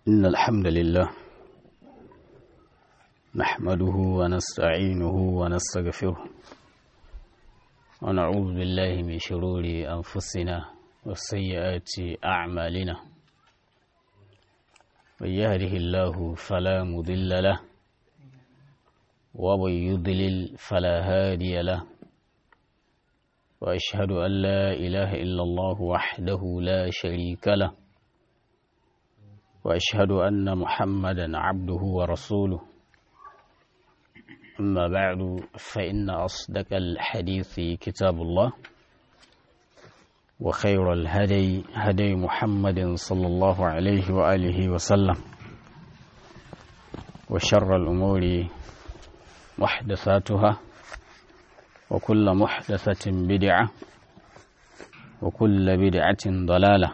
إن الحمد لله نحمده ونستعينه ونستغفره ونعوذ بالله من شرور أنفسنا وسيئات أعمالنا من يهده الله فلا مضل له ومن يضلل فلا هادي له وأشهد أن لا إله إلا الله وحده لا شريك له وأشهد أن محمدا عبده ورسوله أما بعد فإن أصدق الحديث كتاب الله وخير الهدي هدي محمد صلى الله عليه وآله وسلم وشر الأمور محدثاتها وكل محدثة بدعة وكل بدعة ضلالة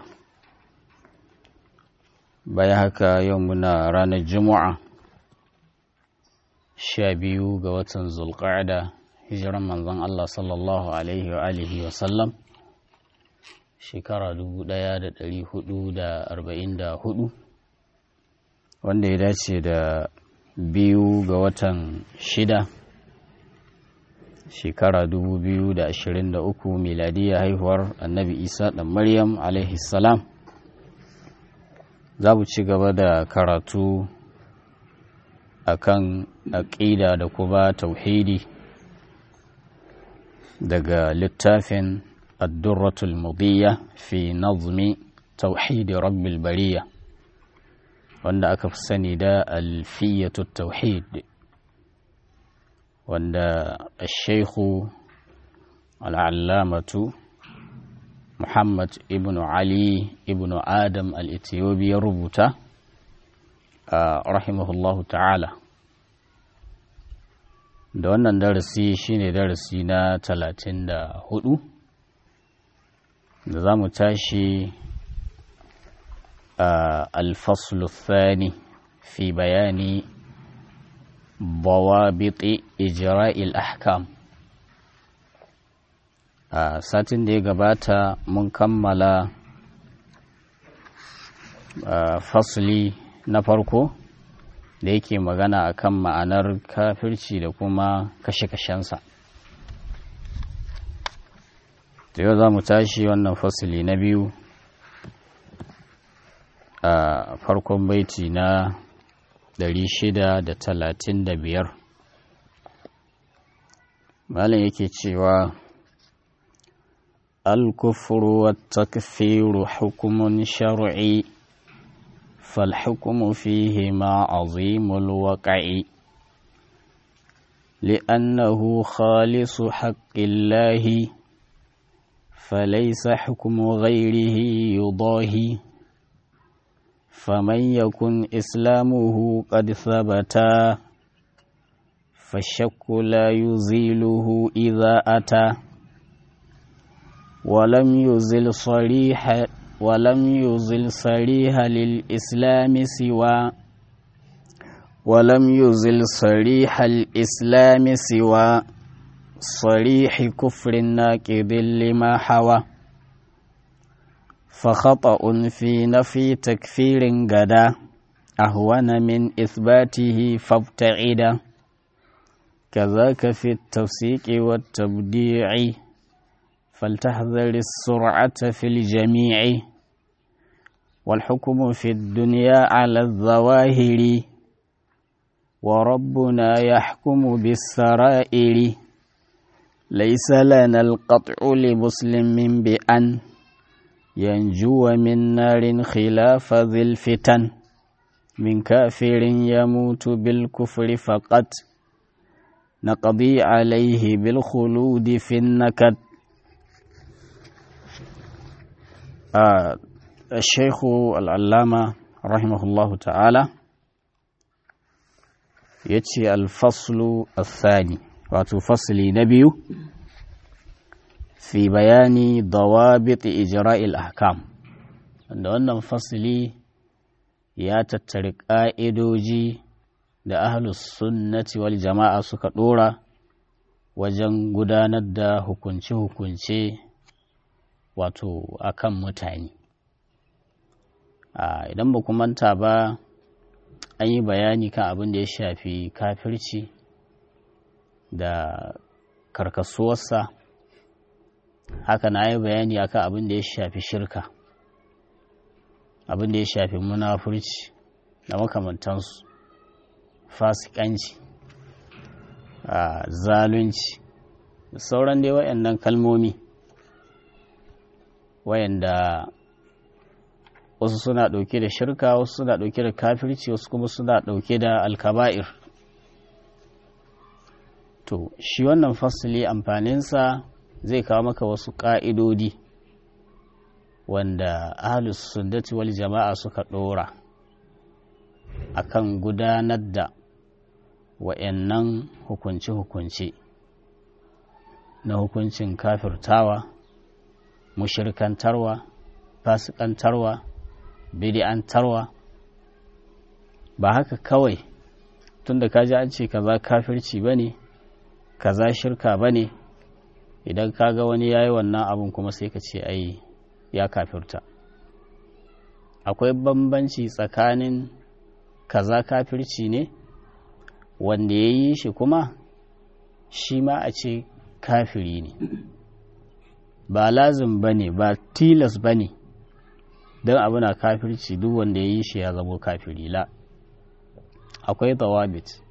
بيهك يومنا رانا الجمعة شابيو قوة ذو القعدة هجرا من ظن الله صلى الله عليه وآله وسلم shekara dubu ɗaya da ɗari hudu da arba'in da hudu wanda ya dace da biyu ga watan shida shekara dubu biyu da ashirin da uku miladiya haihuwar annabi isa ɗan maryam salam za mu ci gaba da karatu a kan aƙida da kuma tauhidi daga littafin الدرة المضية في نظم توحيد رب البرية wanda aka fi sani da alfiyatu tauhid wanda shaikhu al'allamatu muhammad ibn ali ibn adam al'itiyobi ya rubuta a rahimahullahu ta'ala da wannan darasi shine darasi na talatin da hudu da za mu tashi الفصل الثاني في بيان ضوابط إجراء الأحكام satin da ya gabata mun kammala fasli na farko da yake magana akan ma'anar kafirci da kuma kashe-kashensa da yau za mu tashi wannan fasili na biyu a farkon baiti na 635 malam yake cewa الكفر والتكفير حكم شرعي فالحكم فيهما عظيم الوقع لأنه خالص حق الله فليس حكم غيره يضاهي فمن يكن إسلامه قد ثبتا فالشك لا يزيله إذا أتى ولم يزل صريح ولم يزل صريح للإسلام سوى ولم يزل صريح الإسلام سوى صريح كفر ناكد لما حوى فخطأ في نفي تكفير غدا أهون من إثباته فابتعدا كذاك في التفسيق والتبديع فلتحذر السرعة في الجميع والحكم في الدنيا على الظواهر وربنا يحكم بالسرائر ليس لنا القطع لمسلم بأن ينجو من نار خلاف ذي الفتن من كافر يموت بالكفر فقط نقضي عليه بالخلود في النكد آه الشيخ العلامة رحمه الله تعالى يتي الفصل الثاني wato fasili na biyu fi bayani dawabit ijra'il ahkam wanda wannan fasili ya tattari ƙa'idoji da ahlus sunnati wal jama'a suka ɗora wajen gudanar da hukunce-hukunce wato akan mutane idan ba ku manta ba an yi bayani kan abin da ya shafi kafirci da karkasuwarsa haka na yi bayani akan abin da ya shafi shirka abin da ya shafi munafurci da makamantansu fasikanci zalunci da sauran dai wayannan kalmomi wayanda wasu suna ɗauke da shirka wasu suna ɗauke da kafirci wasu kuma suna ɗauke da alkaba'ir to shi wannan fasili amfaninsa zai kawo maka wasu ƙa'idodi wanda ahalus sunnati wal jama'a suka ɗora akan gudanar da wa'yannan hukunce-hukunce na hukuncin kafirtawa mushirkantarwa fasikantarwa bidi'antarwa ba haka kawai tunda ka ji an ce kaza kafirci ba ne kaza shirka ba ne idan ka ga wani ya yi wannan abin kuma sai ka ce ai ya kafirta akwai bambanci tsakanin kaza kafirci ne wanda ya yi shi kuma shi ma a ce kafiri ne ba lazim ba ne ba tilas ba ne don abu na kafirci duk wanda ya yi shi ya zamo kafiri la akwai tawabit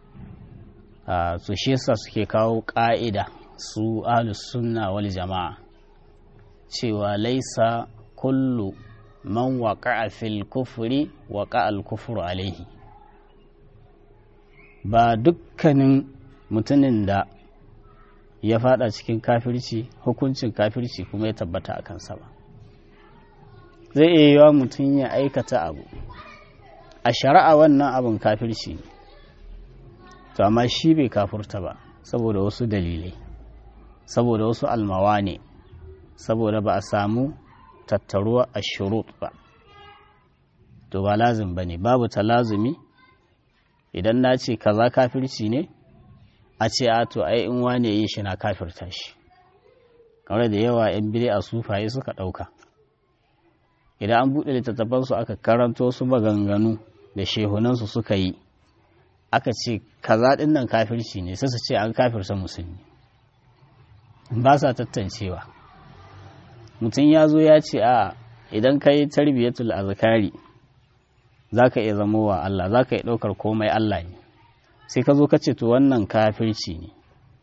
su shi yasa suke kawo ƙa'ida su ahlus sunna wal jama'a cewa laisa kullu man waƙa'a fil kufuri waƙa al kufuru alaihi ba dukkanin mutumin da ya fada cikin kafirci hukuncin kafirci kuma ya tabbata a kansa ba zai iya yiwa mutum ya aikata abu a shari'a wannan abin kafirci ne to amma shi bai kafurta ba saboda wasu dalilai saboda wasu almawa ne saboda ba a samu tattaruwa a shurut ba to ba lazim ba ne babu talazumi idan na ce kaza kafirci ne a ce a to ai in wane yi shi na kafirta shi kamar da yawa yan bire a sufaye suka ɗauka idan an buɗe littattafansu aka karanto su maganganu da shehunansu suka yi aka ce kaza ɗin nan kafirci ne sai su ce an kafirta musulmi ba sa tattancewa mutum ya zo ya ce a idan ka yi tarbiyyatul azkari za ka iya zama wa Allah za ka iya ɗaukar komai Allah ne sai ka zo ka ce to wannan kafirci ne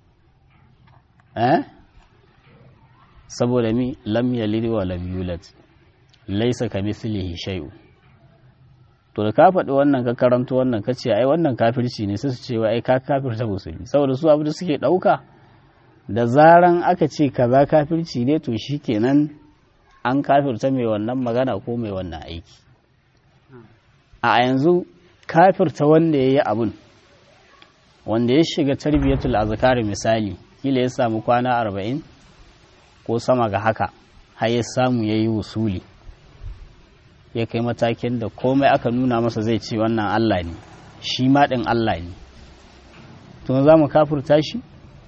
eh saboda mi lam yalid wa lam yulad laysa kamithlihi shay'un to da ka faɗi wannan ka karanto wannan ka ce ai wannan kafirci ne sai su ce wai ai ka kafirta musulmi saboda su abu da suke ɗauka da zaran aka ce kaza kafirci ne to shikenan an kafirta mai wannan magana ko mai wannan aiki a yanzu kafirta wanda ya yi abun wanda ya shiga tarbiyatul azkar misali kila ya samu kwana arba'in ko sama ga haka har ya samu ya yi wusuli ya kai matakin da komai aka nuna masa zai ce wannan Allah ne shi maɗin Allah ne to za mu kafurta shi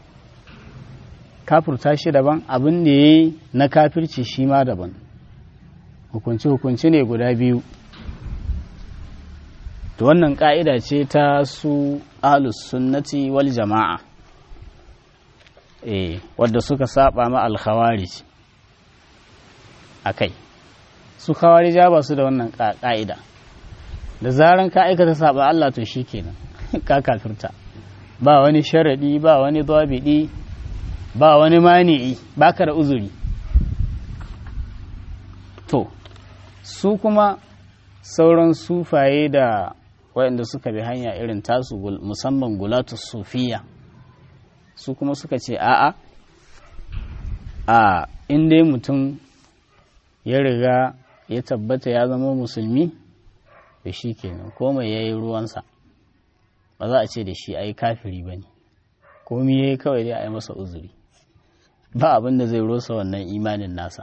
kafurta shi daban abin da ya yi na kafirci shi ma daban hukunci-hukunci ne guda biyu to wannan ƙa'ida ce ta su alus sunnati wal jama'a eh wadda suka saba ma alkhawarij a kai su khawarija ba su da wannan ƙa'ida da zaran ka aikata saba Allah to shi kenan ka kafirta ba wani sharaɗi ba wani dabidi ba wani mani'i ba ka da uzuri to su kuma sauran sufaye da waɗanda suka bi hanya irin tasu musamman gulatu sufiya su kuma suka ce a'a a inda mutum ya riga ya tabbata ya zama musulmi da shi kenan komai ya yi ruwansa ba za a ce da shi ai kafiri ba ne komi ya yi kawai dai a yi masa uzuri ba abin da zai rosa wannan imanin nasa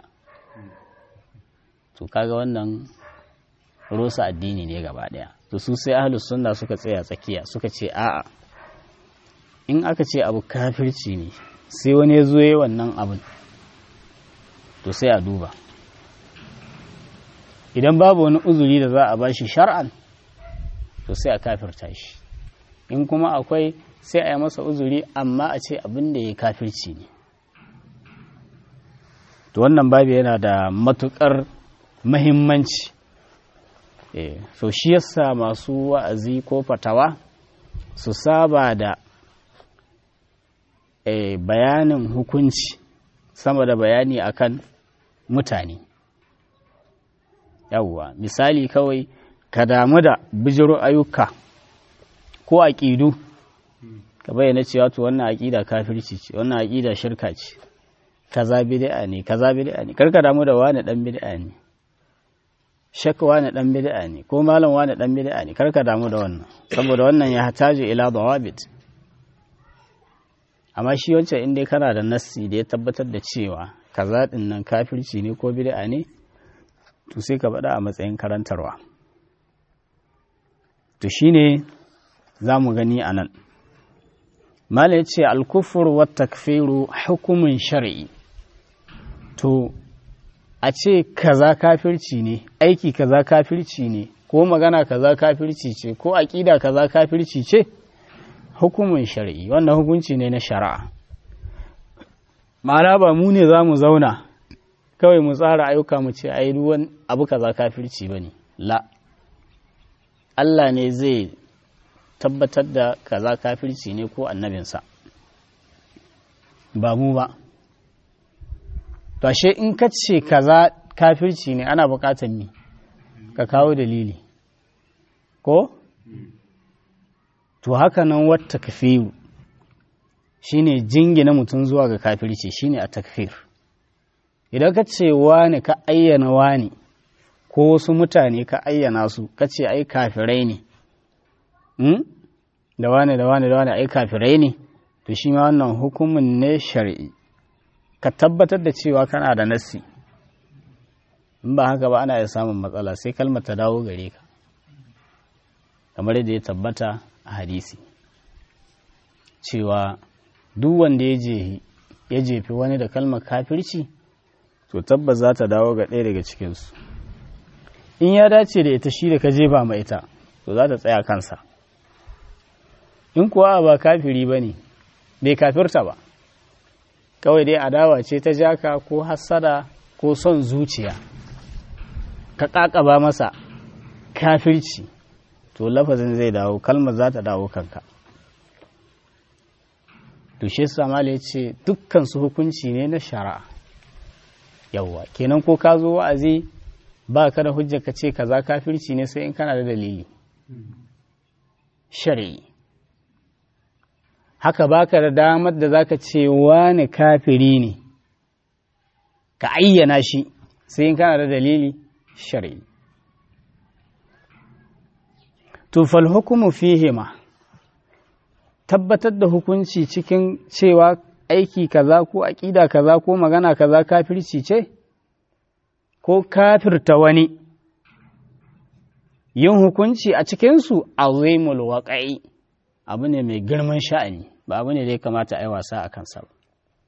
to kaga wannan rosa addini ne gaba daya to su sai ahlus sunna suka tsaya tsakiya suka ce a'a in aka ce abu kafirci ne sai wani ya zo wannan abin to sai a duba idan babu wani uzuri da za a bashi shar'an to sai a kafirta shi in kuma akwai sai a yi masa uzuri amma a ce abin da ya kafirci ne to wannan babu yana da matukar mahimmanci so shi yasa masu wa'azi ko fatawa su saba da bayanin hukunci sama da bayani akan mutane yawwa misali kawai ka damu da bijiro ayyuka ko aƙidu ka bayyana cewa to wannan aƙida kafirci ce wannan aƙida shirka ce kaza bid'a ne kaza bid'a ne karka damu da wani dan bid'a ne shakka wani dan bid'a ne ko malam wani dan bid'a ne karka damu da wannan saboda wannan ya hataji ila dawabit amma shi wancan in dai kana da nassi da ya tabbatar da cewa kaza din nan kafirci ne ko bid'a ne to sai ka faɗa a matsayin karantarwa to shine za mu gani a nan mala ya ce alkufur wa takfiru hukumin shari'i to a ce kaza kafirci ne aiki kaza kafirci ne ko magana kaza kafirci ce ko aƙida kaza kafirci ce hukumin shari'i wannan hukunci ne na shari'a ma'ana ba mu ne za mu zauna kawai mu tsara ayyuka mu ce ai ruwan abu kaza kafirci ba ne la Allah ne zai tabbatar da kaza kafirci ne ko annabinsa ba mu ba to ashe in ka ce kaza kafirci ne ana bukatar ni ka kawo dalili ko to haka nan wata kafiru shine jingina mutum zuwa ga kafirci shine a takfir idan ka ce wani ka ayyana wani ko wasu mutane ka ayyana su ka ce ai kafirai ne da wane da wane da wane ai kafirai ne to shi ma wannan hukumin ne shari'i ka tabbatar da cewa kana da nassi in ba haka ba ana iya samun matsala sai kalmar ta dawo gare ka kamar yadda ya tabbata a hadisi cewa duk wanda ya jefi wani da kalmar kafirci to tabbas za ta dawo ga ɗaya daga cikinsu in ya dace da ita shi da ka jefa ma ita to za ta tsaya kansa in kuwa ba kafiri ba ne bai kafirta ba kawai dai adawa ce ta jaka ko hassada ko son zuciya ka ƙaƙaba masa kafirci to lafazin zai dawo kalmar za ta dawo kanka to shi samali ya ce dukkan su hukunci ne na shari'a yawwa kenan ko ka zo wa'azi ba ka da hujja ka ce kaza kafirci ne sai in kana da dalili shari'i haka baka da damar da zaka ce wani kafiri ne ka ayyana shi sai in kana da dalili shari'i to fal hukumu fihima tabbatar da hukunci cikin cewa aiki kaza ko aƙida kaza ko magana kaza kafirci ce ko kafirta wani yin hukunci a cikinsu azimul waƙa'i abu ne mai girman sha'ani ba abu ne da ya kamata a yi wasa a kansa ba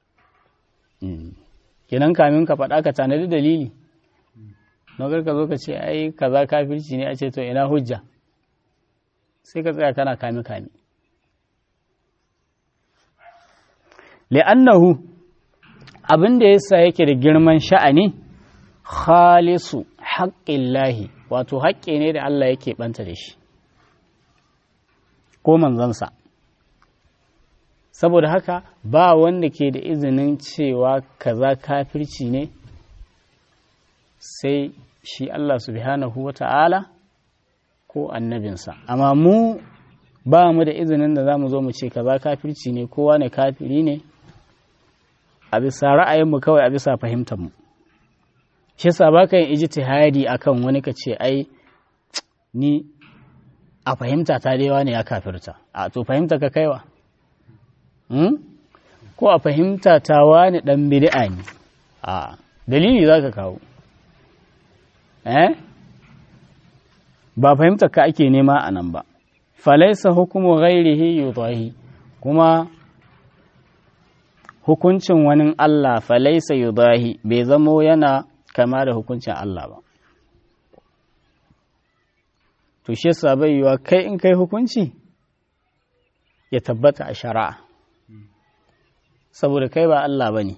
kenan kamin ka faɗa ka tanadi dalili na ka zo ka ce ai kaza kafirci ne a ce to ina hujja sai ka tsaya kana kame kame li'annahu abin da yasa yake da girman sha'ani khalisu haƙƙin wato haƙƙi ne da Allah yake ɓanta da shi ko manzansa saboda haka ba wanda ke da izinin cewa kaza kafirci ne sai shi Allah subhanahu wa ta'ala ko annabinsa amma mu ba mu da izinin da za mu zo mu ce kaza kafirci ne kowa ne kafiri ne a bisa ra'ayinmu kawai a bisa fahimtarmu shi sa ba ka yin ijtihadi akan wani ka ce ai ni a fahimta ta dai ne ya kafirta a to fahimta ka kaiwa ko a fahimta ta wani dan bid'a ne a dalili za ka kawo eh ba fahimta ka ake nema a nan ba falaisa hukumu ghairihi yudahi kuma hukuncin wani Allah falaisa yudahi bai zamo yana kama da hukuncin Allah ba to shi yasa bai yiwa kai in kai hukunci ya tabbata a shari'a saboda kai ba Allah ba ne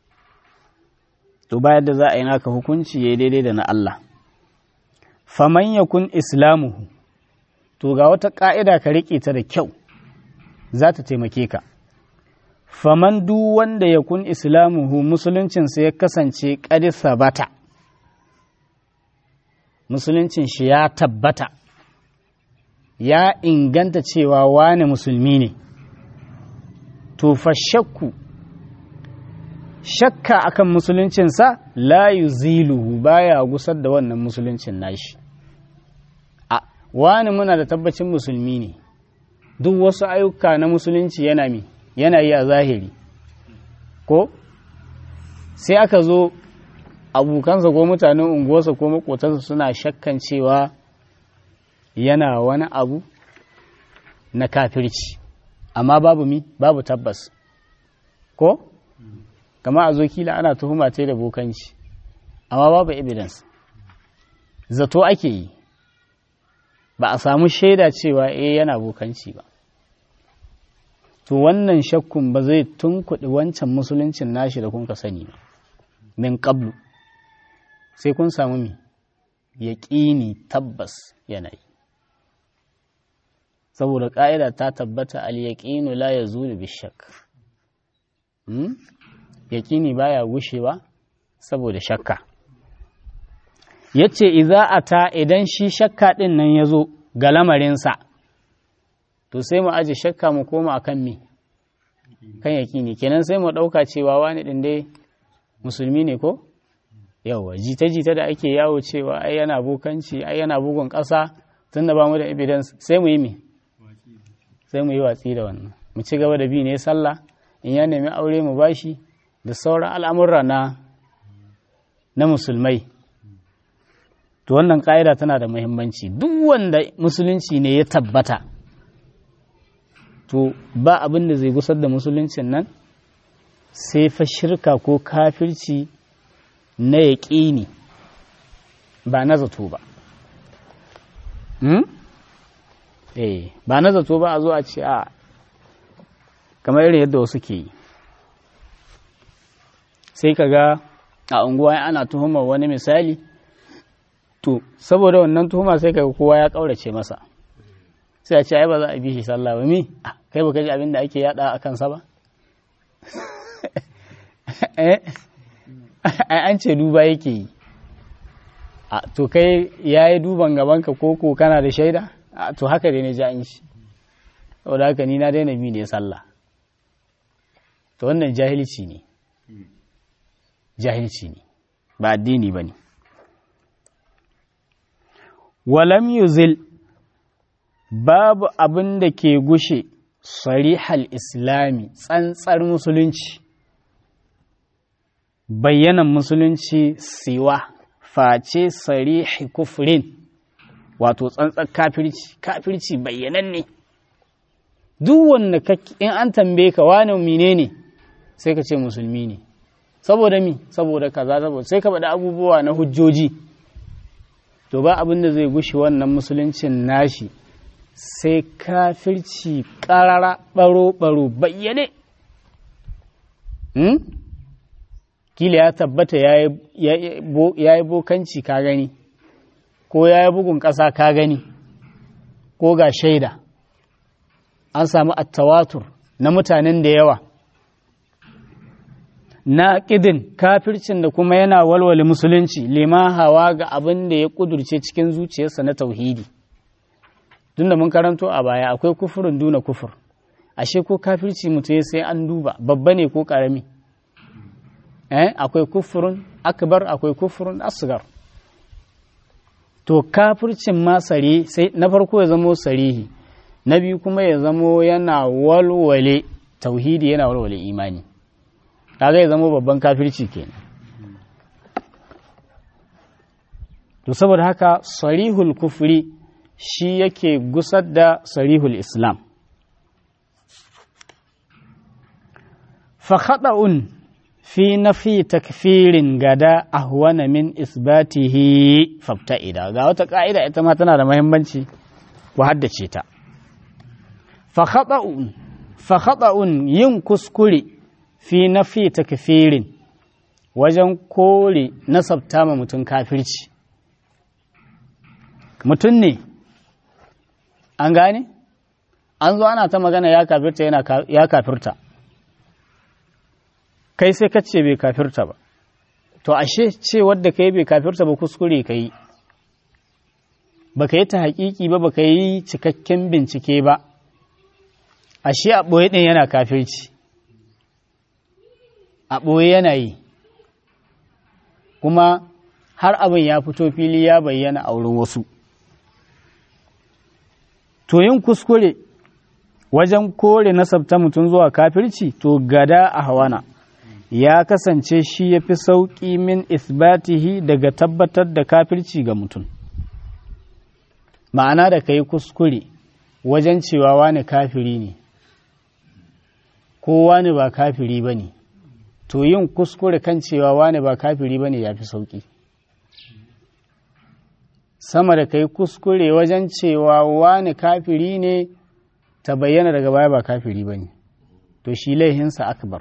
to bayan da za a yi naka hukunci ya daidai da na Allah faman yakun islamuhu to ga wata ƙa'ida ka riƙe ta da kyau za ta taimake ka faman duk wanda ya kun islamuhu musuluncinsa ya kasance ƙadisa bata musuluncin shi ya tabbata ya inganta cewa wane musulmi ne to fa shakku shakka akan musuluncinsa la yuziluhu baya gusar da wannan musuluncin nashi a wani muna da tabbacin musulmi ne duk wasu ayyuka na musulunci yana mi yana yi a zahiri ko sai aka zo abokansa ko mutanen unguwarsa ko makotansa suna shakkan cewa yana wani abu na kafirci amma babu mi babu tabbas ko kama a zo kila ana tuhuma ta da bokanci amma babu evidence zato ake yi ba a samu shaida cewa eh yana bokanci ba to wannan shakkun ba zai tunkuɗi wancan musuluncin nashi da kun ka sani ba min qablu sai kun samu mi yaƙini tabbas yanayi saboda ƙa'ida ta tabbata al-yaqinu la yazulu bishak hmm? yaƙini baya gushewa saboda shakka yace idza ata idan shi shakka din nan yazo ga lamarinsa to sai mu aje shakka mu koma akan me kan yaƙini kenan sai mu ɗauka cewa wani ɗin dai musulmi ne ko yawa jita-jita da ake yawo cewa ai yana bukanci ai yana bugun ƙasa tun da ba mu da evidence sai mu yi me sai mu yi watsi da wannan mu ci gaba da bi ne sallah in ya nemi aure mu bashi da sauran al'amurra na na musulmai to wannan ƙa'ida tana da muhimmanci duk wanda musulunci ne ya tabbata to ba abin da zai gusar da musuluncin nan sai fa shirka ko kafirci na yaƙini ba na zato ba eh ba na zato ba a zo a ce a kamar irin yadda wasu ke yi sai ka ga a unguwa ana tuhumar wani misali to saboda wannan tuhuma sai ka kowa ya ƙaurace masa sai a ce ai ba za a bi shi sallah ba mi kai ba ji abin da ake yada a kansa ba ai an ce duba yake yi to kai ya yi duban gabanka ko ko kana da shaida to haka dai ne ja in shi saboda haka ni na daina bi ne sallah to wannan jahilci ne jahilci ne ba addini ba ne walam yuzil babu abin da ke gushe sarihal islami tsantsar musulunci bayyanan musulunci siwa face sarihi kufrin wato tsantsar kafirci kafirci bayyanan ne duk wanda in an tambaye ka wani mine ne sai ka ce musulmi ne saboda mi saboda kaza saboda sai ka faɗi abubuwa na hujjoji to ba abin da zai gushe wannan musuluncin nashi sai kafirci ƙarara ɓaro-ɓaro bayyane hmm? kila ya tabbata ya yi bokanci ka gani ko ya yi bugun ƙasa ka gani ko ga shaida an samu attawatur na mutanen da yawa na ƙidin kafircin da kuma yana walwale musulunci lima hawa ga abin da ya ƙudurce cikin zuciyarsa na tauhidi tun da mun karanto a baya akwai kufurin duna kufur ashe ko kafirci mutum sai an duba babba ne ko ƙarami eh akwai kufurin akbar akwai kufurin asgar to kafircin ma sare sai na farko ya zamo sarihi na biyu kuma ya zamo yana walwale tauhidi yana walwale imani kaga ya zama babban kafirci kenan to saboda haka sarihul kufri shi yake gusar da sarihul islam fa khata'un fi nafi takfirin gada ahwana min isbatihi fabta'ida ga wata ka'ida ita ma tana da muhimmanci ku haddace ta fa khata'un yin kuskure fi nafi takfirin wajen kore nasabta ma mutum kafirci mutum ne an gane an zo ana ta magana ya kafirta yana ya kafirta kai sai ka ce bai kafirta ba to ashe ce wadda kai bai kafirta ba kuskure ka yi ba ka yi ta hakiki ba ba ka yi cikakken bincike ba ashe a ɓoye ɗin yana kafirci a ɓoye yana yi kuma har abin ya fito fili ya bayyana a wurin wasu to yin kuskure wajen kore nasabta mutum zuwa kafirci to gada a hawana ya kasance shi ya fi sauƙi min isbatihi daga tabbatar da kafirci ga mutum ma'ana da ka yi kuskure wajen cewa wani kafiri ne ko wani ba kafiri ba ne to yin kuskure kan cewa wani ba kafiri ba ne ya fi sauƙi sama da ka yi kuskure wajen cewa wani kafiri ne ta bayyana daga baya ba kafiri ba ne to shi laihinsa akbar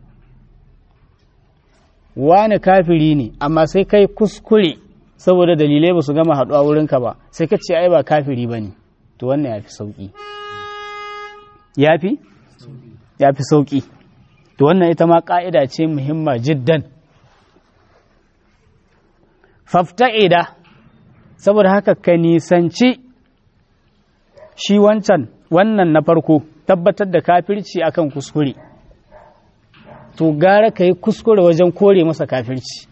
wani kafiri ne amma sai kai kuskure saboda dalilai ba su gama haɗuwa wurinka ba sai ka ce ai ba kafiri ba ne to wannan ya fi sauƙi ya fi? ya fi sauƙi to wannan ita ma ƙa'ida ce muhimma jiddan fafta'ida saboda haka ka nisanci shi wancan wannan na farko tabbatar da kafirci akan kuskure to gara ka yi kuskure wajen kore masa kafirci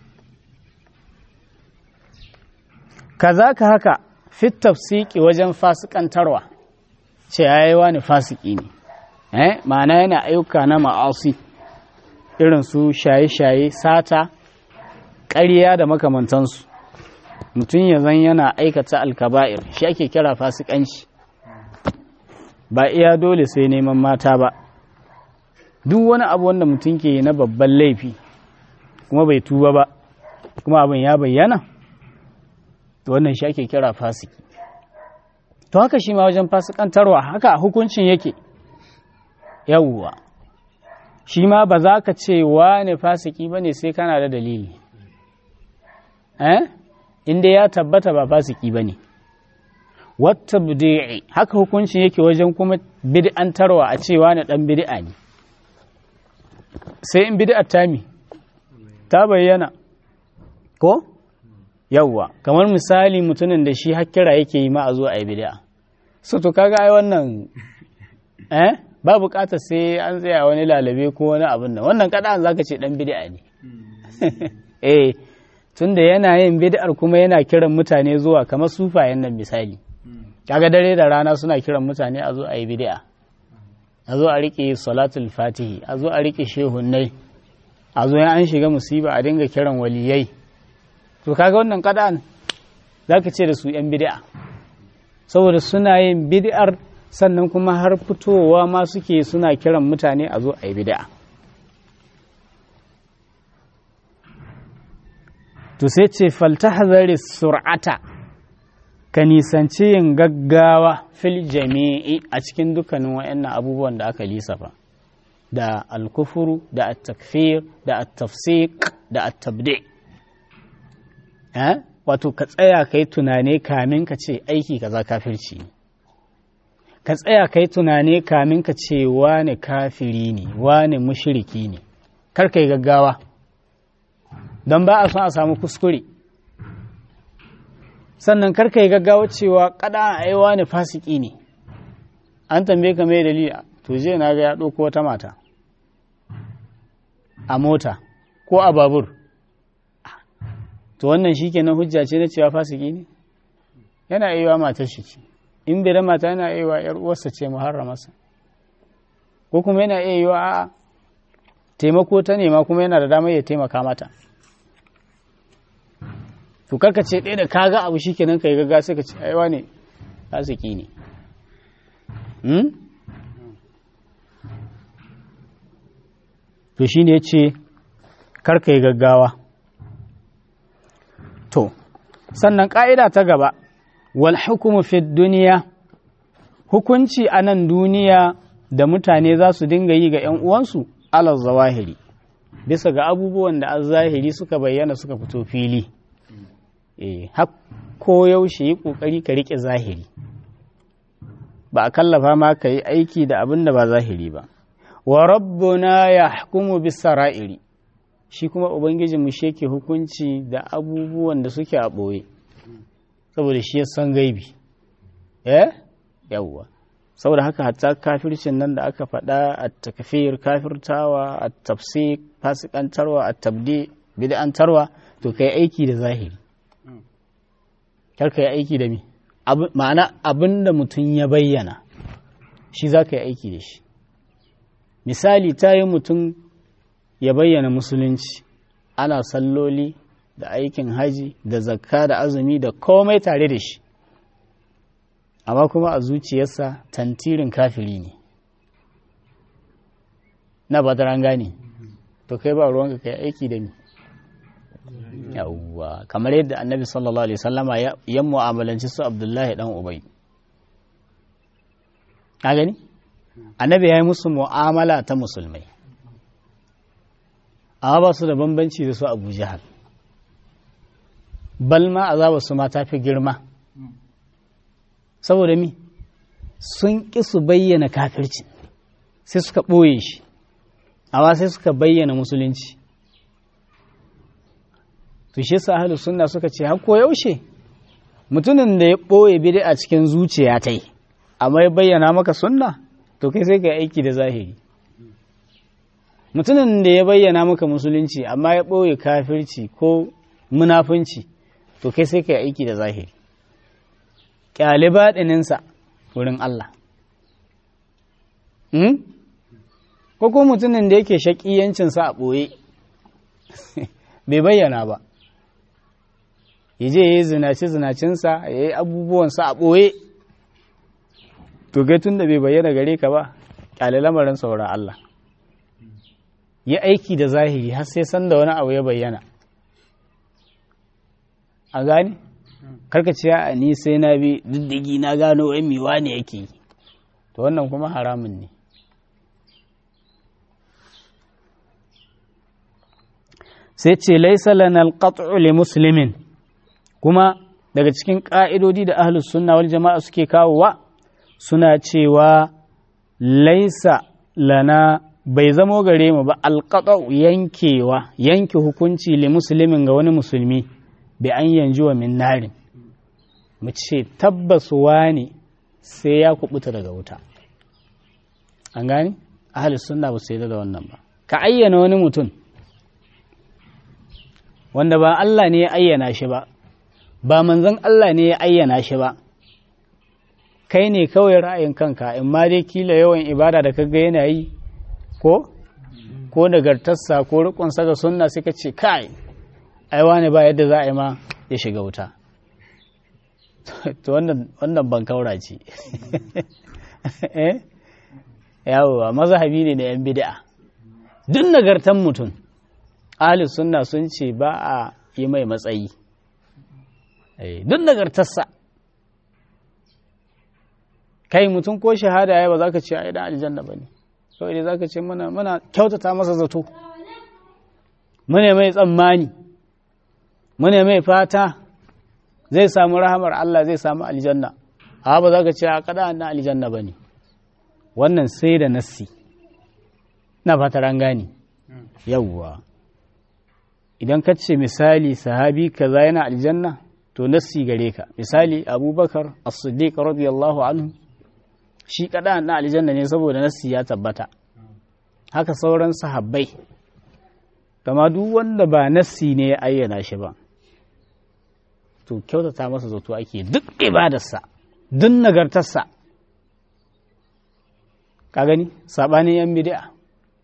kaza ka haka fit tafsiki wajen fasikantarwa ce yayi wani fasiki ne eh ma'ana yana ayyuka na ma'asi irin su shaye-shaye sata ƙarya da makamantansu mutum ya zan yana aikata alkaba'ir shi ake kira fasikanci ba iya dole sai neman mata ba duk wani abu wanda mutum ke na babban laifi kuma bai tuba ba kuma abin ya bayyana wannan shi ake kira fasiki to haka shi ma wajen fasikantarwa haka hukuncin yake yawwa shi ma ba za ka ce wane fasiki ba ne sai kana da dalili eh inda ya tabbata ba fasiki ba ne wata bid'i haka hukuncin yake wajen kuma bid'antarwa a cewa na dan bid'a ne sai in bid'a tami ta bayyana ko yawwa kamar misali mutumin da shi hakkira yake yi ma a zo a yi bid'a so to kaga ai wannan eh ba bukata sai an tsaya wani lalabe ko wani abin nan wannan kada zaka ce dan bid'a ne eh tunda yana yin bid'ar kuma yana kiran mutane zuwa kamar sufayen nan misali kaga dare da rana suna kiran mutane a zo a yi bid'a a zo a rike salatul fatihi a zo a rike shehunnai a zo an shiga musiba a dinga kiran waliyai to kaga wannan kada zaka ce da su yan bid'a saboda suna yin bid'ar sannan kuma har fitowa ma suke suna kiran mutane a zo a yi bid'a to sai ce faltahzari sur'ata ka nisanci yin gaggawa fil jami'i a cikin dukkanin wayannan abubuwan da aka lisafa da alkufuru da at-takfir da at-tafsiq da at-tabdi eh wato ka tsaya kai tunane kamin ka ce aiki kaza kafirci ne ka tsaya kai tunane kamin ka ce wane kafiri ne wane mushriki ne kar kai gaggawa don ba a son a samu kuskure sannan kar kai gaggawa cewa kada ai wane fasiki ne an tambaye ka mai dalili to je na ga ya ɗauko wata mata a mota ko a babur to wannan shikenan hujja ce na cewa fasiki ne yana iya matar shi ce in bai da mata yana iya yar uwarsa ce muharramarsa ko kuma yana iya yiwa a'a taimako ta nema kuma yana da damar ya taimaka mata to karka ce ɗaya da kaga abu shikenan kai gaga sai ka ce aiwa ne fasiki ne to shine yace karka yi gaggawa to sannan ƙa'ida ta gaba wal hukumu fi duniya hukunci a nan duniya da mutane za su dinga yi ga ‘yan uwansu alal zawahiri bisa ga abubuwan da an zahiri suka bayyana suka fito fili eh ko yaushe yi ƙoƙari ka riƙe zahiri ba a kallafa ma ka yi aiki da abin da ba zahiri ba wa rabbuna ya hukumu bisa ra'iri shi kuma ubangijinmu shi yake hukunci da abubuwan da suke a ɓoye saboda shi ya san gaibi eh yawwa saboda haka hatta kafircin nan da aka faɗa a takfir kafirtawa a tafsir fasikantarwa a tabdi bid'antarwa to kai aiki da zahiri kar ka yi aiki da mi ma'ana abin da mutum ya bayyana shi za ka yi aiki da shi misali ta yi mutum ya bayyana musulunci ana salloli da aikin haji da zakka da azumi da komai tare da shi amma kuma a zuciyarsa tantirin kafiri ne na ba ta gane to kai ba ruwanka kai aiki da ni yawwa kamar yadda annabi sallallahu alaihi wasallama ya mu'amalanci su abdullahi dan ubay ka gani annabi ya yi musu mu'amala ta musulmai amma ba su da bambanci da su abu jahal bal ma azaba su ma ta fi girma saboda mi sun ƙi su bayyana kafirci sai suka ɓoye shi amma sai suka bayyana musulunci to shi sa ahlus sunna suka ce har ko yaushe mutumin da ya ɓoye bid'a a cikin zuciya ta yi amma ya bayyana maka sunna to kai sai ka aiki da zahiri mutumin da ya bayyana maka musulunci amma ya ɓoye kafirci ko munafunci to kai sai ka aiki da zahiri ƙyale baɗininsa wurin Allah ko ko mutumin da yake shaƙiyancinsa a ɓoye bai bayyana ba ya je ya yi zinace-zinacinsa ya yi abubuwansa a ɓoye to gai tun da bai bayyana gare ka ba ƙyale lamarin sauran Allah yi aiki da zahiri har sai san da wani abu ya bayyana a gane karkaciya a ni sai na bi diddigi na gano wai miwa ne yake yi to wannan kuma haramun ne sai ce laisa lana alqat'u li muslimin kuma daga cikin ƙa'idodi da ahlus sunna wal jama'a suke kawowa suna cewa laisa lana bai zamo gare mu ba alqat'u yankewa yanke hukunci li muslimin ga wani musulmi bi an yanju wa min narin mu ce tabbas wani sai ya kubuta daga wuta an gani ahlus sunna ba su da wannan ba ka ayyana wani mutum wanda ba Allah ne ya ayyana shi ba ba manzon Allah ne ya ayyana shi ba kai ne kawai ra'ayin kanka in ma dai kila yawan ibada da kaga yana yi ko ko nagartarsa ko rikonsa ga sunna sai ka ce kai ai wani ba yadda za a yi ma ya shiga wuta to wannan ban kaura ce yawowa mazhabi ne na yan bid'a duk nagartan mutum ahli sunna sun ce ba a yi mai matsayi duk nagartarsa kai mutum ko shahada ya ba za ka ce a idan aljanna ba ne kawai dai za ka ce muna kyautata masa zato mune mai tsammani mune mai fata zai samu rahamar Allah zai samu aljanna a ba za ka ce a kada na aljanna ba ne wannan sai da nassi na fatar an gane yawwa idan ka ce misali sahabi kaza yana aljanna to nassi gare ka misali abubakar as-siddiq radiyallahu anhu shi kada na aljanna ne saboda nassi ya tabbata haka sauran sahabbai kama duk wanda ba nassi ne ya ayyana shi ba to kyautata masa zato ake duk ibadarsa duk nagartarsa ka gani saɓanin yan bid'a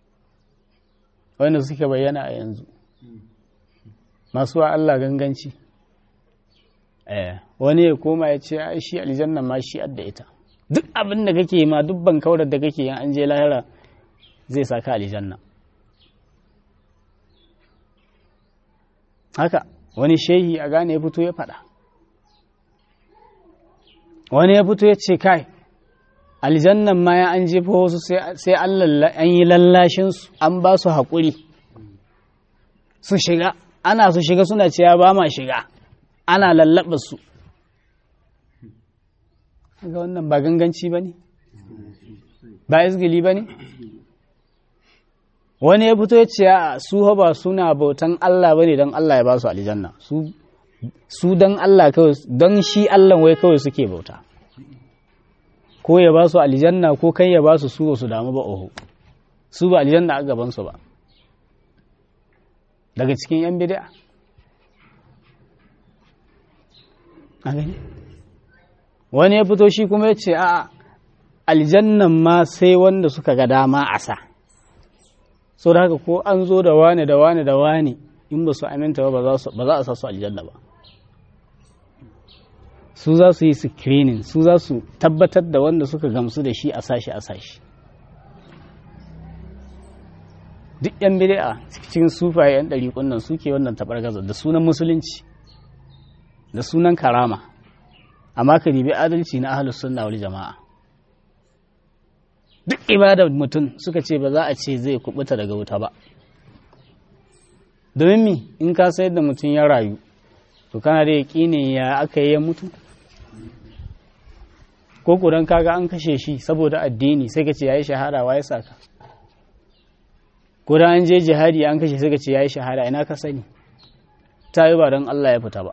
wanda suke bayyana a yanzu masu wa Allah ganganci wani ya koma ya ce ai shi aljanna ma shi adda ita duk abin da kake ma duk ban kaurar da kake yin an je lahira zai saka aljanna haka wani shehi a gane ya fito ya faɗa wani ya fito ya ce kai aljannan ma ya an jefa wasu sai an yi lallashinsu an ba su haƙuri su shiga ana su shiga suna cewa ba ma shiga ana lallaɓa su ga wannan ba ganganci ba ne ba izgili ba ne wani ya fito ya ce su ba suna bautan Allah ba ne don Allah ya ba su aljanna su don Allah kawai don shi Allah wai kawai suke bauta ko ya ba su aljanna ko kai ya ba su su su damu ba oho su ba aljanna a gabansu ba daga cikin yan bid'a a gani wani ya fito shi kuma ya ce a aljannan ma sai wanda suka ga dama a sa so da haka ko an zo da wane da wane da wane in ba su aminta ba ba za a sa su aljanna ba su za su yi screening su za su tabbatar da wanda suka gamsu da shi a sashi a sashi duk yan bid'a cikin sufaye yan ɗari kunnan suke wannan tabargaza da sunan musulunci da sunan karama amma ka ribi adalci na ahlus sunna wal jama'a duk ibadar mutum suka ce ba za a ce zai kubuta daga wuta ba domin mi in ka sayar da mutum ya rayu to kana da yaƙinin ya aka yi ya mutu ko kudan kaga an kashe shi saboda addini sai ka ce ya yi shahada wa ya saka ko an je jihadi an kashe sai ka ce ya yi shahada ina ka sani ta yi ba don Allah ya fita ba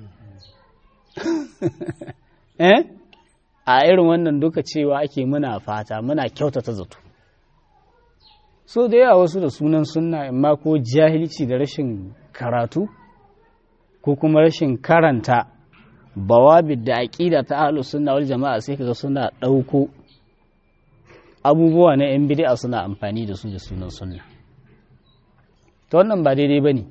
eh a irin wannan duka cewa ake muna fata muna kyautata zato so da yawa wasu da sunan sunna amma ko jahilci da rashin karatu ko kuma rashin karanta bawabid da aƙida ta ahlus sunna wal jama'a sai kaga suna ɗauko abubuwa na yan bid'a suna amfani da su da sunan sunna to wannan ba daidai bane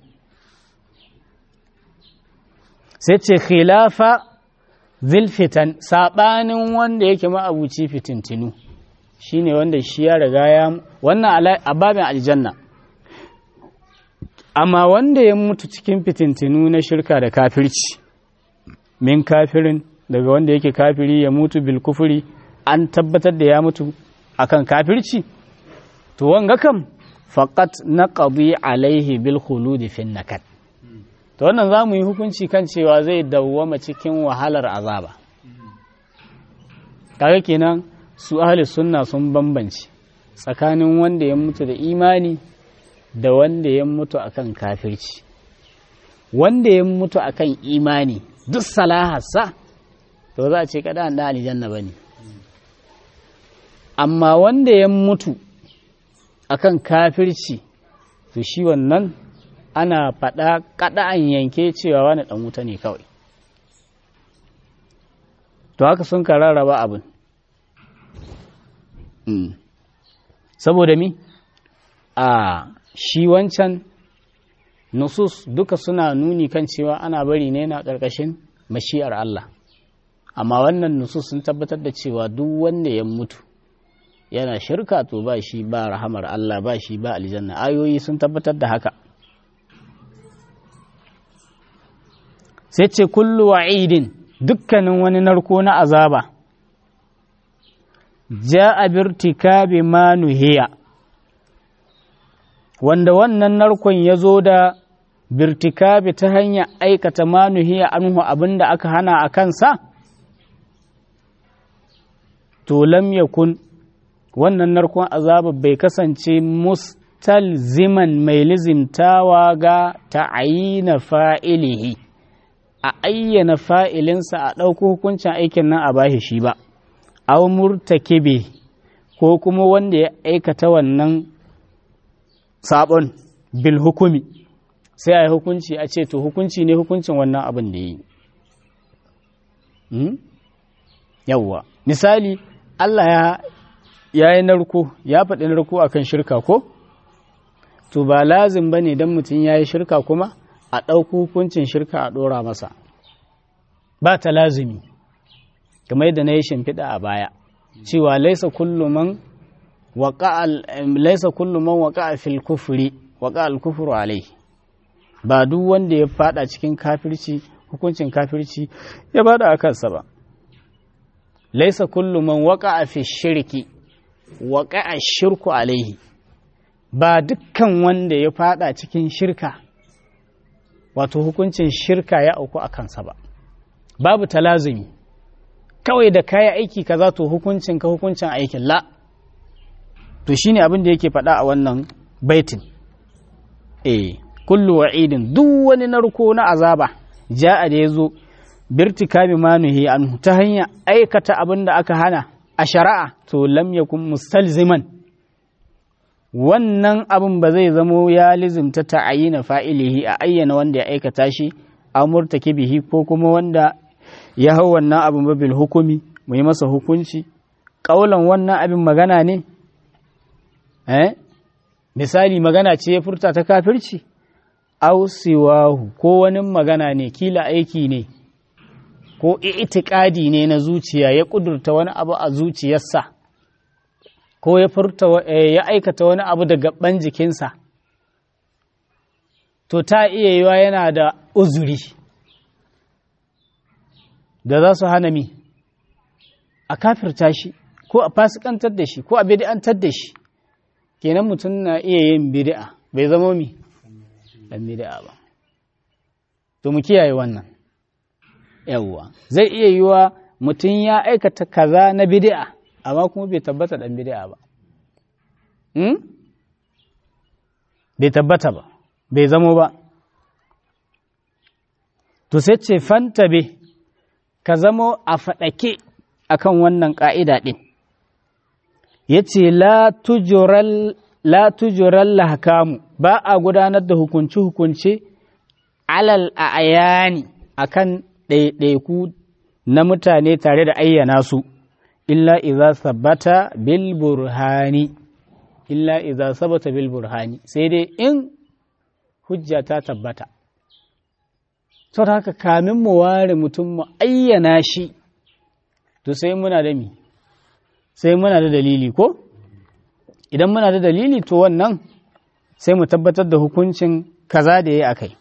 sai ce khilafa zilfitan saɓanin wanda yake ma'abuci fitintinu shine wanda shi ya riga ya wannan a babin aljanna amma wanda ya mutu cikin fitintinu na shirka da kafirci min kafirin daga wanda yake kafiri ya mutu bil kufuri an tabbatar da ya mutu akan kafirci to wanga kam faqat naqdi alaihi bil khuludi fin nakat to wannan za mu yi hukunci kan cewa zai dawwama cikin wahalar azaba kaga kenan su ahli sunna sun bambance tsakanin wanda ya mutu da imani da wanda ya mutu akan kafirci wanda ya mutu akan imani duk salaharsa to za a ce kada an da aljanna bane amma wanda ya mutu akan kafirci to shi wannan ana faɗa kaɗa'an yanke cewa wani ɗan wuta ne kawai to haka sun ka rarraba abin saboda mi a shi wancan nusus duka suna nuni kan cewa ana bari ne na ƙarƙashin mashi'ar Allah amma wannan nusus sun tabbatar da cewa duk wanda ya mutu yana shirka to ba shi ba rahamar Allah ba shi ba aljanna ayoyi sun tabbatar da haka sai ce kullu wa'idin dukkanin wani narko na azaba ja'a birtikabi ma nuhiya wanda wannan narkon ya zo da birtikabi ta hanyar aikata ma nuhiya anhu abinda aka hana a kansa to lam yakun wannan narkon azaba bai kasance mustalziman mai lizimtawa ga ta'ayina fa'ilihi a ayyana fa'ilinsa a ɗauko hukuncin aikin nan a bashi shi ba, aw murtakibe ko kuma wanda ya aikata wannan sabon bil hukumi sai a yi hukunci a ce to hukunci ne hukuncin wannan abin da ya yi. Yawwa, misali, Allah ya yi narko, ya faɗi narko a kan shirka ko? To ba lazim ba ne don mutum ya yi shirka kuma? a ɗauko hukuncin shirka a ɗora masa ba ta lazumi kamar yadda na yi shimfiɗa a baya cewa laisa kulluman laisa kulluman waƙa a fil kufuri waƙa al kufuru alai ba duk wanda ya fada cikin kafirci hukuncin kafirci ya bada a kansa ba laisa kullu man waqa'a fi shirki waqa'a shirku alaihi ba dukkan wanda ya fada cikin shirka wato hukuncin shirka ya auku a kansa ba babu talazumi kawai da kaya aiki kaza to hukuncin ka hukuncin aikin la to shine abin da yake faɗa a wannan baitin eh kullu wa'idin duk wani narko na azaba ja'a da yazo birtikabi manuhi anhu ta hanya aikata abin da aka hana a shari'a to lam yakun mustalziman wannan abin ba zai zamo ya lizimta ta'ayina fa'ilihi a ayyana wanda ya aikata shi amurtaki bihi ko kuma wanda ya hau wannan abin babil hukumi mu yi masa hukunci ƙaulan wannan abin magana ne eh misali magana ce ya furta ta kafirci ausiwahu ko wani magana ne kila aiki ne ko itikadi ne na zuciya ya kudurta wani abu a zuciyarsa ko ya furta ya aikata wani abu da gaban jikinsa to ta iya yiwa yana da uzuri da za su hana mi a kafirta shi ko a fasikantar da shi ko a bid'antar da shi kenan mutum na iya yin bid'a bai zama mi dan bid'a ba to mu kiyaye wannan yawwa zai iya yiwa mutum ya aikata kaza na bid'a amma kuma bai tabbata dan bid'a ba hmm? bai tabbata ba bai zamo ba to sai ce fanta be ka zamo a faɗake akan wannan ƙa'ida ɗin ya ce la tujural lahakamu ba a gudanar da hukunce-hukunce alal a ayani akan ɗaiɗaiku na mutane tare da ayyana su illa iza sabata bil burhani illa iza sabata bil burhani sai dai in hujja ta tabbata sau da haka kamin mu ware mutum mu ayyana shi to sai muna da mi sai muna da dalili ko idan muna da dalili to wannan sai mu tabbatar da hukuncin kaza da ya yi a kai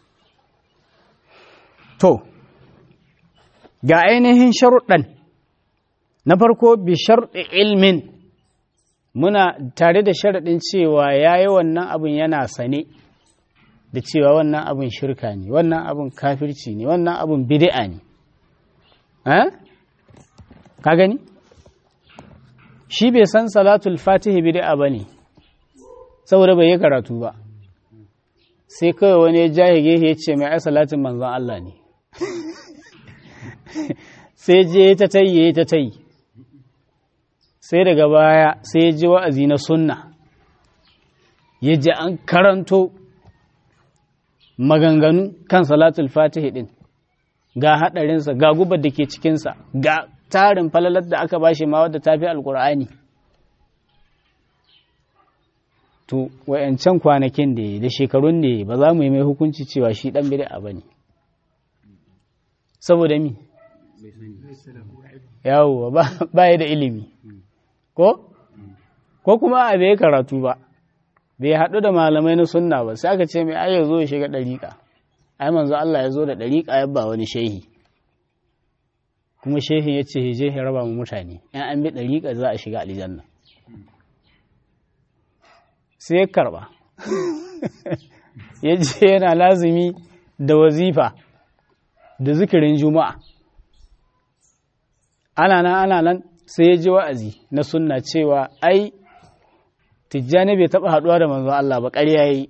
to ga ainihin sharuɗan na farko bi sharɗi ilmin muna tare da sharaɗin cewa ya yi wannan abin yana sane da cewa wannan abin shirka ne wannan abin kafirci ne wannan abin bid'a ne ka gani shi bai san salatul fatihi bid'a ba ne saboda bai yi karatu ba sai kawai wani ya jahige ya ce mai ai salatin manzon Allah ne sai je ta tayi ta tayi sai daga baya sai ya ji wa'azi na sunna ya ji an karanto maganganu kan salatul fatihi din ga haɗarinsa ga gubar da ke cikinsa ga tarin falalar da aka bashi ma wadda ta fi alkur'ani to wayancan kwanakin da da shekarun da ba za mu yi mai hukunci cewa shi ɗan bid'a ba ne saboda mi yawo ba ya da ilimi ko ko kuma a bai karatu ba bai haɗu da malamai na sunna ba sai aka ce mai ai ya zo ya shiga ɗariƙa ai manzo Allah ya zo da ɗariƙa ya ba wani shehi kuma shehin ya ce je ya raba mu mutane in an bi ɗariƙa za a shiga aljanna sai ya karɓa ya je yana lazumi da wazifa da zikirin juma'a ana nan ana nan sai ya ji wa'azi na sunna cewa ai tijjani bai taɓa haɗuwa da manzon Allah ba ƙarya yi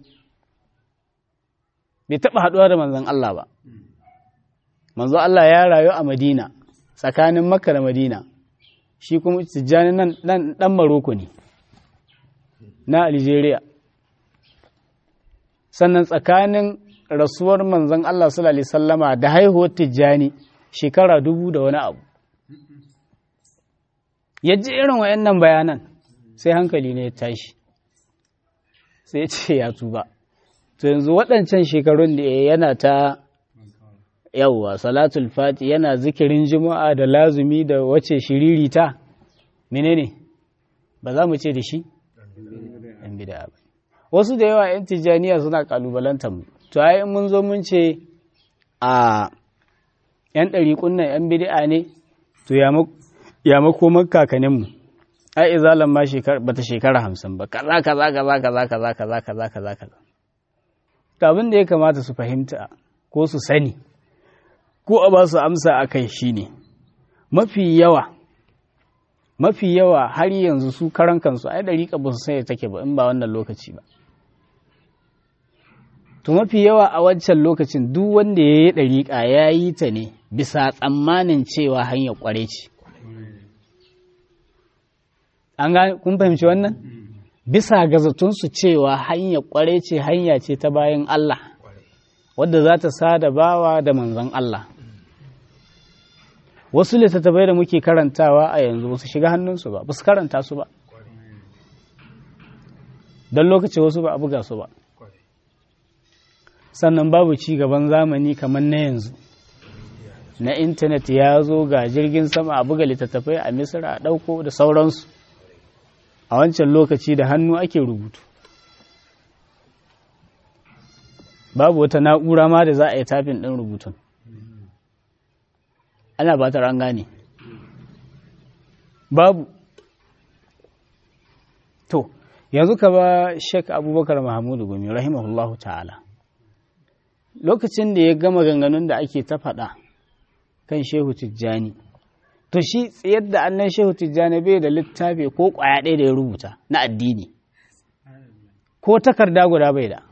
bai taɓa haɗuwa da manzon Allah ba manzon Allah ya rayu a Madina tsakanin Makka da Madina shi kuma tijjani nan ɗan Maroko ne na Algeria sannan tsakanin rasuwar manzon Allah sallallahu alaihi sallama da haihuwar tijjani shekara dubu da wani abu ya ji irin wayannan bayanan sai hankali ne ya tashi sai ya ce ya tuba to yanzu waɗancan shekarun da yana ta yawwa salatul fati yana zikirin juma'a da lazumi da wace shiririta menene ba za mu ce da shi ɗan bida ba wasu da yawa 'yan tijjaniya suna kalubalantar mu to ai mun zo mun ce a yan ɗariƙun nan yan bid'a ne to ya makomar kakaninmu ai izalan ma bata shekara hamsin ba kaza kaza kaza kaza kaza kaza kaza kaza kaza abin da ya kamata su fahimta ko su sani ko a ba su amsa a kai shine mafi yawa mafi yawa har yanzu su karan kansu ai dariƙa ba su sanya take ba in ba wannan lokaci ba to mafi yawa a wancan lokacin duk wanda ya yi dariƙa ya yi ta ne bisa tsammanin cewa hanyar ƙware ce an ga kun fahimci wannan bisa ga zatunsu cewa hanyar ƙware ce hanya ce ta bayan Allah wadda za ta sada bawa da manzon Allah wasu littattafai da muke karantawa a yanzu ba su shiga hannunsu ba ba su karanta su ba don lokaci wasu ba a buga su ba sannan babu ci gaban zamani kamar na yanzu na intanet ya zo ga jirgin sama a buga littattafai a misira a ɗauko da sauransu a wancan lokaci da hannu ake rubutu babu wata na'ura ma da za a yi tafin ɗin rubutun ana ba ta gane babu to yanzu ka ba shek abubakar mahamudu gumi rahimahullahu ta'ala lokacin da ya gama ganganun da ake ta faɗa kan shehu tijjani to shi tsayar da annan shehu tijjani bai da littafi ko ƙwaya ɗaya da ya rubuta na addini ko takarda guda bai da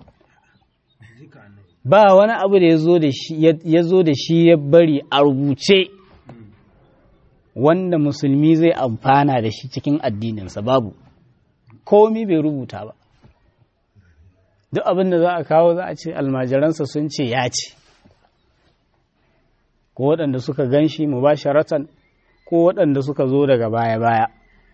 ba wani abu da ya zo da shi ya bari a rubuce wanda musulmi zai amfana da shi cikin addininsa babu komi bai rubuta ba duk abin da za a kawo za a ce almajiransa sun ce ya ce ko waɗanda suka gan shi mu ba sharatan ko waɗanda suka zo daga baya-baya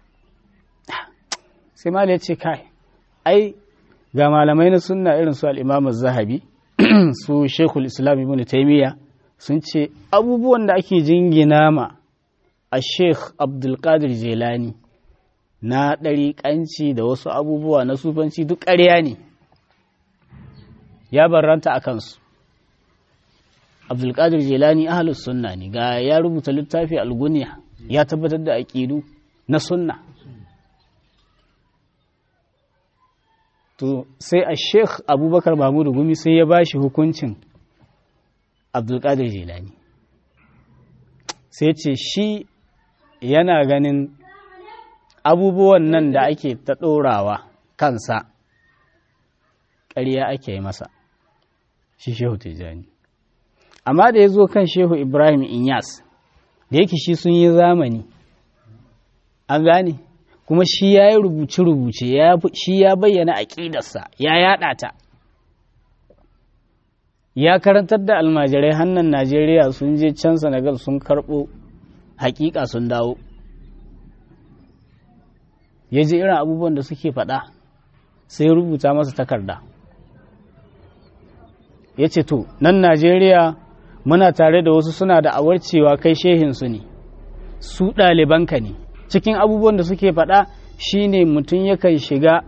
sai mal ya ce kai ai ga malamai na sunna irin su al'imamu zahabi su shekul islam ibn taimiyya sun ce abubuwan da ake jingina ma a sheikh abdulkadir jelani na ɗariƙanci da wasu abubuwa na sufanci duk ƙarya ne ya barranta a kansu abdulkadir jelani ahalus sunna ne ga ya rubuta littafi alguniya ya tabbatar da aƙidu na sunna to sai a sheikh abubakar mahmudu gumi sai ya bashi hukuncin abdulkadir jelani sai ce shi yana ganin abubuwan nan da ake ta ɗorawa kansa ƙarya ake yi masa shi shehu tijjani amma da ya zo kan shehu ibrahim inyas da yake shi sun yi zamani an gane kuma shi ya yi rubuce-rubuce shi ya bayyana aƙidarsa ya yaɗa ta ya karantar da almajirai hannun najeriya sun je can senegal sun karɓo hakika sun dawo ya ji irin abubuwan da suke faɗa sai rubuta masa takarda ya ce to nan najeriya muna tare da wasu suna da awarcewa kai shehinsu ne su ɗalibanka ne cikin abubuwan da suke faɗa shine mutum yakan shiga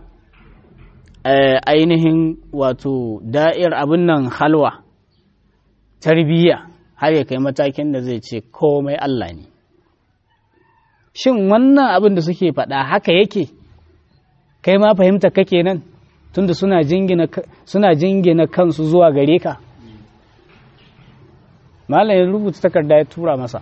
ainihin wato da'ir abin nan halwa tarbiyya har ya kai matakin da zai ce komai Allah ne shin wannan abin da suke faɗa haka yake kai ma fahimta kake nan tunda suna jingina suna jingina kansu zuwa gare ka malam ya rubuta takarda ya tura masa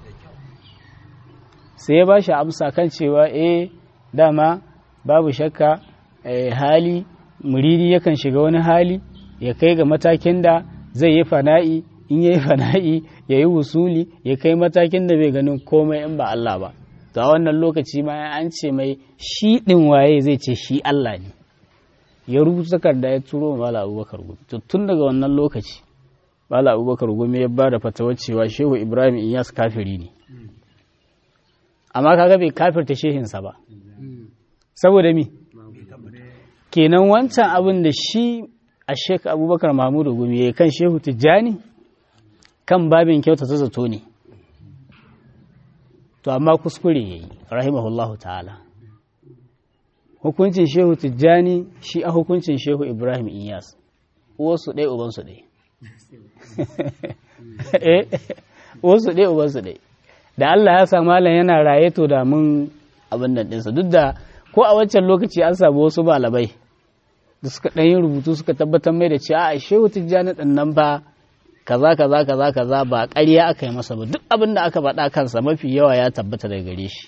sai ya ba shi amsa kan cewa eh dama babu shakka hali muridi yakan shiga wani hali ya kai ga matakin da zai yi fana'i in ya yi fana'i ya yi wusuli ya kai matakin da bai ganin komai in ba Allah ba to a wannan lokaci ma an ce mai shi ɗin waye zai ce shi Allah ne ya rubuta takarda ya turo mala abubakar gumi to tun daga wannan lokaci mala abubakar gumi ya ba da fatawar cewa shehu ibrahim iyas kafiri ne amma kaga bai kafirta shehinsa ba saboda mi kenan wancan abin da shi a shek abubakar mahmudu gumi ya kan shehu tijjani kan babin kyauta ta zato ne to amma kuskure ya yi rahimahullahu ta'ala hukuncin shehu tijjani shi a hukuncin shehu ibrahim iyas uwarsu ɗaya ubansu ɗaya eh uwarsu ɗaya ubansu ɗaya da Allah ya sa malam yana raye to da mun abin nan ɗinsa duk da ko a wancan lokaci an samu wasu malamai da suka ɗan yi rubutu suka tabbatar mai da cewa a shehu tijjani ɗin nan ba kaza kaza kaza kaza ba ƙarya aka yi masa ba duk abin da aka faɗa kansa mafi yawa ya tabbata daga gare shi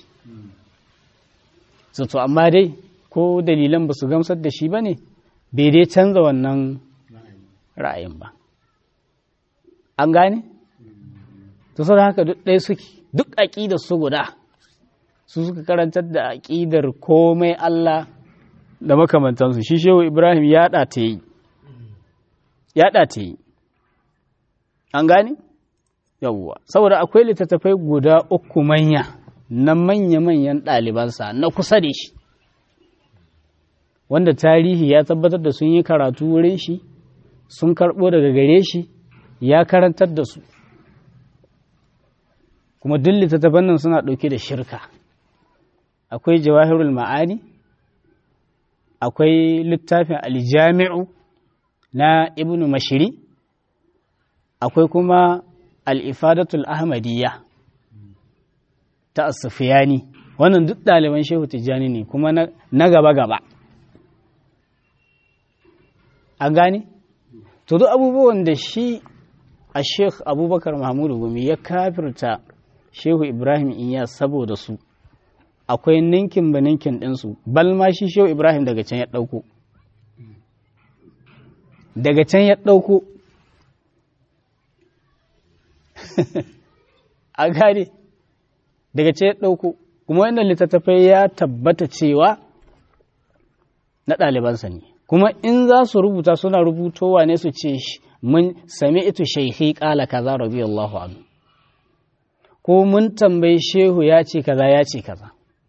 to amma dai ko dalilan ba su gamsar da shi ba ne bai dai canza wannan ra'ayin ba an gane to sau haka duk ɗaya suke duk aƙidar su guda su suka karantar da aƙidar komai Allah da makamantansu shi shehu ibrahim ya ta yi ya ta yi an gane yawwa saboda akwai littattafai guda uku manya na manya-manyan ɗalibansa na kusa da shi wanda tarihi ya tabbatar da sun yi karatu wurin shi sun karɓo daga gare shi ya karantar da su kuma duk littattafan nan suna ɗauke da shirka akwai jawahirul ma'ani akwai littafin aljami'u na ibnu mashiri akwai kuma al'ifadatul ahmadiyya ta asufiyani wannan duk ɗaliban shehu tijjani ne kuma na gaba-gaba an gane? to duk abubuwan da shi a sheikh abubakar mahmudu gumi ya kafirta shehu ibrahim iya saboda su akwai ninkin ba ninkin ɗinsu balma shi shehu ibrahim daga can ya ɗauko daga can ya ɗauko a gane daga can ya ɗauko kuma wannan littattafai ya tabbata cewa na ɗalibansa ne kuma in za su rubuta suna rubutowa ne su ce mun sami ito shaikhi ƙala kaza radiyallahu anhu ko mun tambayi shehu ya ce kaza ya ce kaza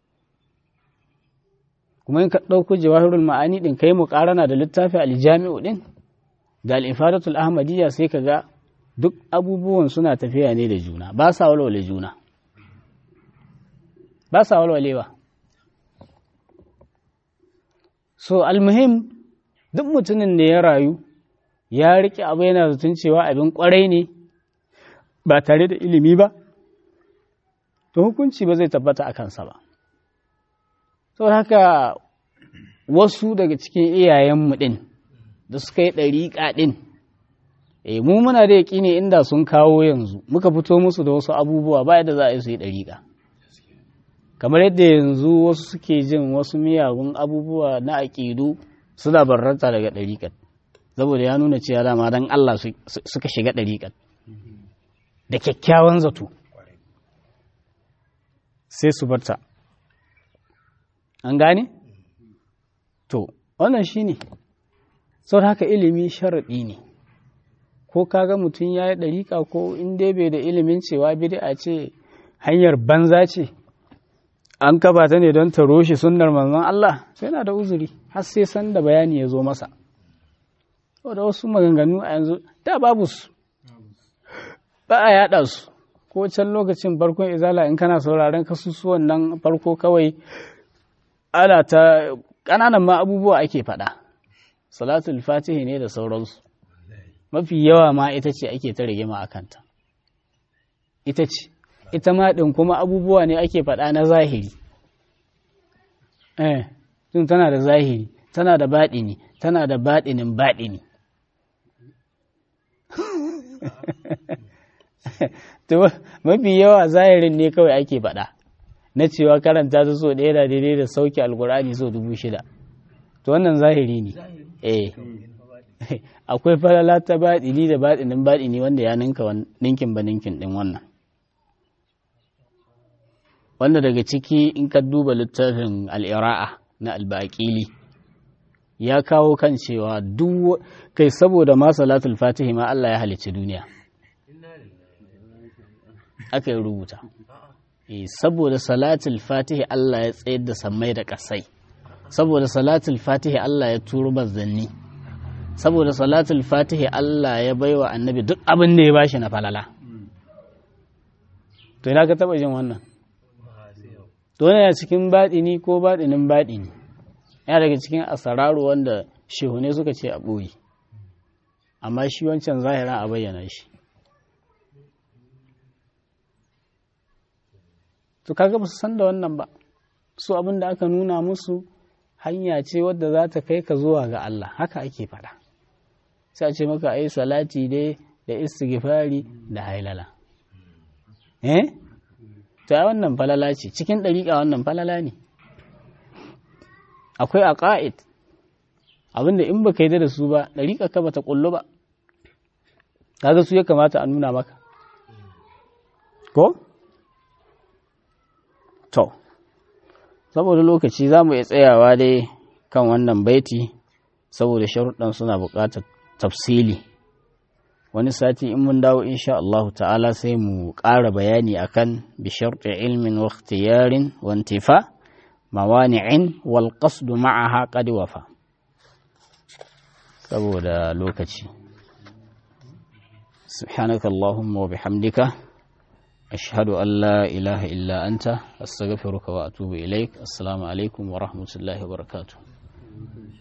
kuma in ka ɗauko jawahirul ma'ani ɗin kai mu ƙarana da littafi aljami'u ɗin da al'ifadatul ahmadiyya sai ka ga duk abubuwan suna tafiya ne da juna ba sa walwale juna ba sa walwalewa so almuhim duk mutumin da ya rayu ya riƙe abu yana zaton cewa abin ƙwarai ne ba tare da ilimi ba to hukunci ba zai tabbata a kansa ba saboda haka wasu daga cikin iyayenmu ɗin da suka yi ɗariƙa ɗin e mu muna da yaƙi ne inda sun kawo yanzu muka fito musu da wasu abubuwa ba yadda za a yi su yi ɗariƙa kamar yadda yanzu wasu suke jin wasu miyagun abubuwa na aƙidu suna barranta daga ɗariƙar saboda ya nuna cewa dama don Allah suka shiga ɗariƙar da kyakkyawan zato sai su barta an gane? to wannan shi ne sau haka ilimi sharaɗi ne ko kaga mutum ya yi ɗariƙa ko in dai bai da ilimin cewa bid'a ce hanyar banza ce an kaba ta ne don ta roshe sunnar manzon Allah sai na da uzuri har sai san da bayani ya zo masa da wasu maganganu a yanzu da babu su ba a yaɗa su ko can lokacin farkon izala in kana sauraron kasusuwan nan farko kawai ana ta ƙananan ma abubuwa ake faɗa salatul fatihi ne da sauransu mafi yawa ma ita ce ake ta rigima a kanta ita ce ita ma ɗin kuma abubuwa ne ake faɗa na zahiri eh tun tana da zahiri tana da baɗini tana da baɗinin baɗini to mafi yawa zahirin ne kawai ake faɗa na cewa karanta su so ɗaya da daidai da sauke alkur'ani so dubu shida to wannan zahiri ne eh akwai falala ta baɗini da baɗinin baɗini wanda ya ninka ninkin ba ninkin ɗin wannan wanda daga ciki in ka duba littafin al'ira'a na albaƙili ya kawo kan cewa duk kai saboda ma salatul fatihi ma Allah ya halicci duniya aka yi rubuta saboda salatul fatihi Allah ya tsayar da sammai da ƙasai saboda salatul fatihi Allah ya turo manzanni saboda salatul fatihi Allah ya baiwa annabi duk abin da ya bashi na falala to ina ka taba jin wannan to yana cikin baɗini ko baɗinin baɗini yana daga cikin asararu wanda shehune suka ce a ɓoye amma shi wancan zahira a bayyana shi to kaga ba su san da wannan ba su abin da aka nuna musu hanya ce wadda za ta kai ka zuwa ga Allah haka ake faɗa sai a ce maka ai salati dai da istighfari da hailala eh ta wannan falala ce cikin ɗariƙa wannan falala ne akwai aqaid abinda in baka yi da su ba ɗariƙa ka bata kullu ba kaga su ya kamata a nuna maka ko to saboda lokaci za mu iya tsayawa dai kan wannan baiti saboda sharuɗan suna buƙatar tafsili wani sati in mun dawo insha Allah ta'ala sai mu ƙara bayani akan bi sharti ilmin wa ikhtiyarin wa intifa mawani'in wal qasd ma'aha qad wafa saboda lokaci subhanaka allahumma wa bihamdika ashhadu an la ilaha illa anta astaghfiruka wa atubu ilaik assalamu alaikum wa rahmatullahi wa barakatuh